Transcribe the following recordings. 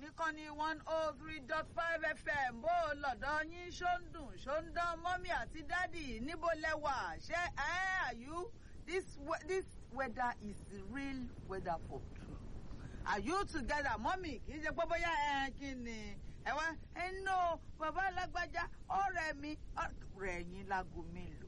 níkànnì one oh three dot five fm bó o lọ́dọ̀ yín ṣó ń dùn ṣó ń dán mọ́mí àti dádì níbo lẹ́wà ṣé ẹ́ are you this we- this weather is the real weather for true are you together mọ́mí kì í ṣe pé bóyá ẹ kí ni ẹ wá ẹ nọ bàbá alágbájá ọ̀rẹ́ mi ọ̀rẹ́ yín lágo mélòó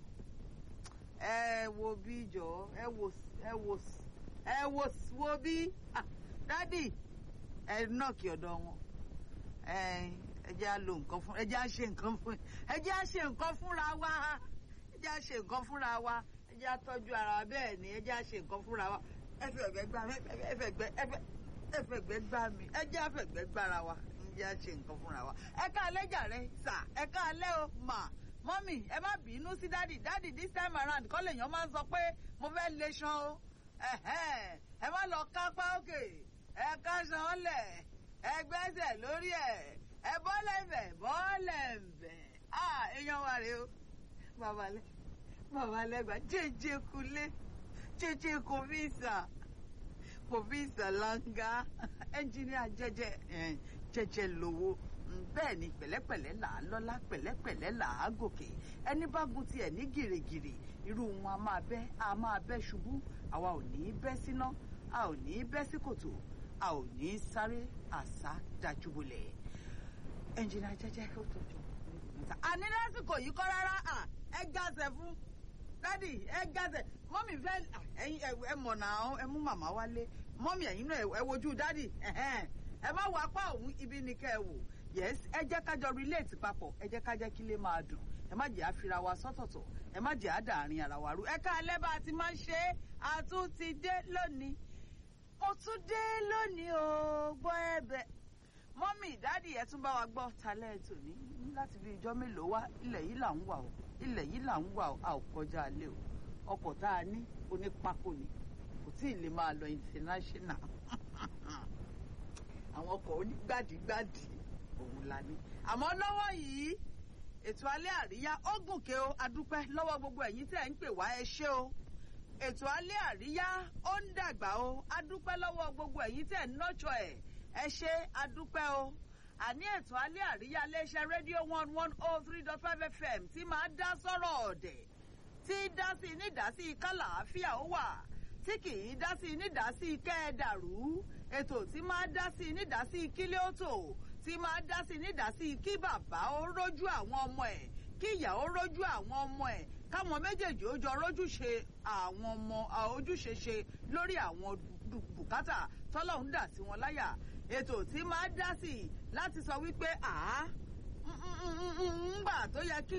ẹ wo bí jọ ẹ wo ẹ wo ẹ wo wo bí ah, dádì ẹ nọ́ọ̀kì ọ̀dọ̀ wọn ẹ ẹ jẹ́ á lo nǹkan fún ẹ jẹ́ á ṣe nǹkan fún ẹ jẹ́ á ṣe nǹkan fúnra wa ẹ jẹ́ á ṣe nǹkan fúnra wa ẹ jẹ́ á tọ́jú ara wa bẹ́ẹ̀ ni ẹ jẹ́ á ṣe nǹkan fúnra wa ẹ fẹ́ ẹ̀gbẹ́ gbá mi ẹ fẹ́ ẹ̀gbẹ́ ẹ fẹ́ ẹ fẹ́ ẹ̀gbẹ́ gbá mi ẹ jẹ́ á fẹ́ ẹ̀gbẹ́ gbára wa ẹ jẹ́ á ṣe nǹkan fúnra wa ẹ ká alẹ́ jàre sà ẹ ká alẹ́ o mà mọ́mì ẹ má bínú sí dádì dádì this time around kọ́ lèèyàn máa ń sọ pé mo fẹ́ lè ṣan o ẹ̀hẹ́n, ẹ má lọ kápá òkè ẹ ká ṣan lẹ̀ ẹ gbẹ́sẹ̀ lórí ẹ̀ ẹ bọ́lẹ̀ bẹ̀ bọ́lẹ̀ bẹ̀ ah èèyàn wa rèé o babalẹ babalẹgba jẹjẹ kulé jẹjẹ kòfíìsà kòfíìsà langa ẹnjìníà jẹjẹ ẹ, jẹjẹ lówó Mm, bẹ́ẹ̀ ni pẹ̀lẹ́pẹ̀lẹ́ là á lọ́lá pẹ̀lẹ́pẹ̀lẹ́ là á gòkè ẹni bá gun tiẹ̀ ní gìrìgìrì irú wọn a máa bẹ́ a máa bẹ́ ṣubú àwa ò ní í bẹ́ síná a ò ní í bẹ́ sí kòtò a ò ní í sáré àsá dájúbolẹ̀ ẹnjìnà jẹjẹ ó tọjọ níta. àní lásìkò yìí kọ́ rárá à ẹ gàzẹ̀ fún dádì ẹ gàzẹ̀ mọ́mì fẹ́ à, ẹ̀yin ẹ ẹ mọ̀ náà ẹ mú màmá wálé mọ́mì ẹ̀yin náà ẹ wojú dádì ẹ̀hẹ́n. ẹ má wọ apá òun ibi ni kẹ́ ẹ wò yes ẹ jẹ́ ká jọ relate papọ̀ ẹ jẹ́ ká jẹ́ kí lè máa dùn ẹ má jẹ́ àfira wa sọ́tọ̀tọ̀ ẹ má jẹ́ àdàrin ara wa rú ẹ ká alẹ́ bá a ti máa ń ṣe é a tún ti dé lónìí mo tún dé lónìí o gbọ́ ẹ̀bẹ̀ mọ́mì dáàdì ẹ̀ tún bá wa gbọ́ talẹ́ ètò ní láti bí ijọ́ mélòó wá ilẹ̀ yìí là ń wà o ilẹ̀ yìí là ń wà o a ò kọjá alẹ́ o ọkọ̀ tá a ní onípákó ni kò tí ì lè máa lọ international àwọn ọkọ̀ onígbàdígbàdì òun la ní. àmọ́ lọ́wọ́ yìí ètò alẹ́ àríyá ó gùnkè o adúpẹ́ lọ́wọ́ gbogbo ẹ̀yin tẹ́ ẹ̀ ń pè wá ẹ ṣé o ètò alẹ́ àríyá ó ń dàgbà o adúpẹ́ lọ́wọ́ gbogbo ẹ̀yin tẹ́ ẹ̀ ń nọ́jọ ẹ̀ ẹ ṣé adúpẹ́ o àní ètò alẹ́ àríyá iléeṣẹ́ rédíò one one oh three dot five fm tí máa dá sọ́rọ̀ ọ̀dẹ̀ tí dá sí nídásí kálàáfíà ó wà tí kì í dá sí nídásí kẹ́ẹ̀dàrú ètò tí máa dá sí nídásí kílé ó tò tí máa dá sí nídásí kí bàbá ó rójú àwọn ọmọ ẹ̀ kí ìyá ó rójú àwọn ọmọ ẹ̀ káwọn méjèèjì ó jọ rójúṣe àwọn ọmọ à, ojúṣe ṣe lórí àwọn du- bùkátà tọ́lọ́hún dà sí wọn láyà ètò tí máa dá sí láti sọ wípé àá ń gbà tó yẹ kí